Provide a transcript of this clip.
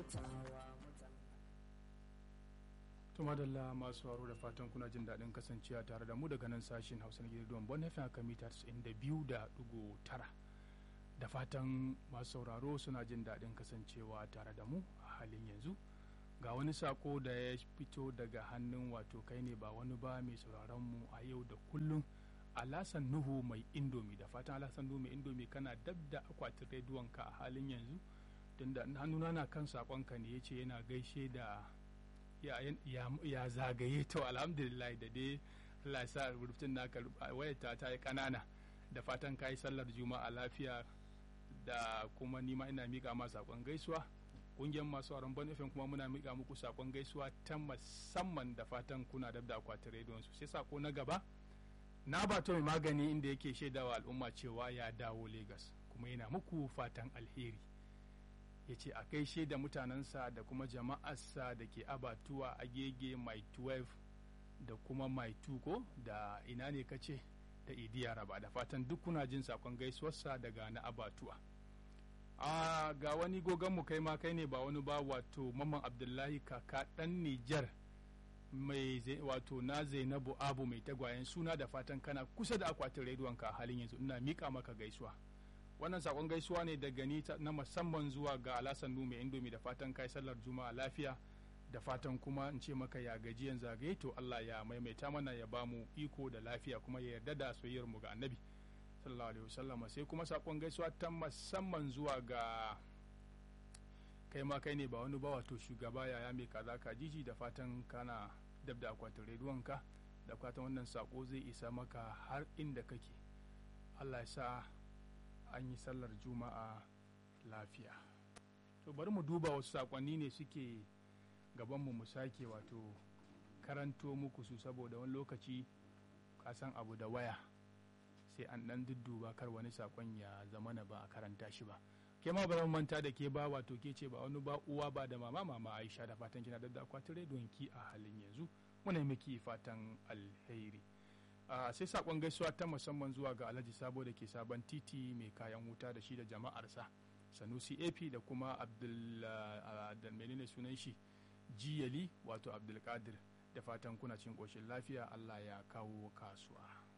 to madalla masu haro da fatan kuna jin daɗin kasancewa tare da mu daga nan sashen hausa na gidan bon fm haka mita 92.9 da fatan masu sauraro suna jin daɗin kasancewa tare da mu a halin yanzu ga wani sako da ya fito daga hannun wato kai ne ba wani ba mai sauraron mu a yau da kullum alasan nuhu mai indomi da fatan alasan nuhu mai indomi kana dab da akwatin rediyon ka a halin yanzu tunda hannuna na kan sakonka ne ya ce yana gaishe da ya, zagaye to alhamdulillah da dai Allah sa rubutun naka wayata ta yi kanana da fatan ka yi sallar juma'a lafiya da kuma nima ina miƙa ma sakon gaisuwa kungiyar masu auren ban FM kuma muna miƙa muku sakon gaisuwa ta musamman da fatan kuna da da akwatin rediyon su sai sako na gaba na ba mai magani inda yake shaidawa al'umma cewa ya dawo Legas kuma yana muku fatan alheri ya ce a gaishe da mutanensa da kuma jama'arsa da ke abatuwa a gege mai 12 da kuma mai tuko da ina ne kace da idiya raba da fatan duk kuna jin sakon gaisuwarsa daga na abatuwa a ga wani gogonmu kai ma kai ne ba wani ba wato mamman abdullahi kaka dan nijar mai wato na zainabu abu mai tagwayen suna da fatan kana kusa da akwatin rediyonka a halin yanzu ina mika maka gaisuwa wannan sakon gaisuwa ne daga ni na musamman zuwa ga alasan mai indomi da fatan kai sallar juma'a lafiya da fatan kuma in ce maka ya gajiyan zagaye to Allah ya maimaita mana ya bamu iko da lafiya kuma ya yarda da soyayyar mu ga annabi sallallahu alaihi wasallam sai kuma sakon gaisuwa ta musamman zuwa ga kai ma kai ne ba wani ba wato shugaba yaya mai kaza ka jiji da fatan kana dab da akwatin rediyonka da fatan wannan sako zai isa maka har inda kake Allah ya sa an yi sallar juma'a lafiya to bari mu duba wasu sakonni ne suke gabanmu mu sake wato karanto muku su saboda wani lokaci kasan abu da waya sai an dan dudduba kar wani sakon ya zama na ba a karanta shi ba ke ma bari manta da ke ba wato ke ce ba wani ba uwa ba da mama mama aisha da fatan kina da akwatin rediyon ki a halin yanzu muna miki fatan alheri Uh, sai sakon gaisuwa ta musamman zuwa ga alhaji sabo da ke sabon titi mai kayan wuta da shi da jama'arsa sanusi ap da kuma abdul uh, menene sunan shi jiyali wato abdulkadir da fatan kuna cin ƙoshin lafiya allah ya kawo kasuwa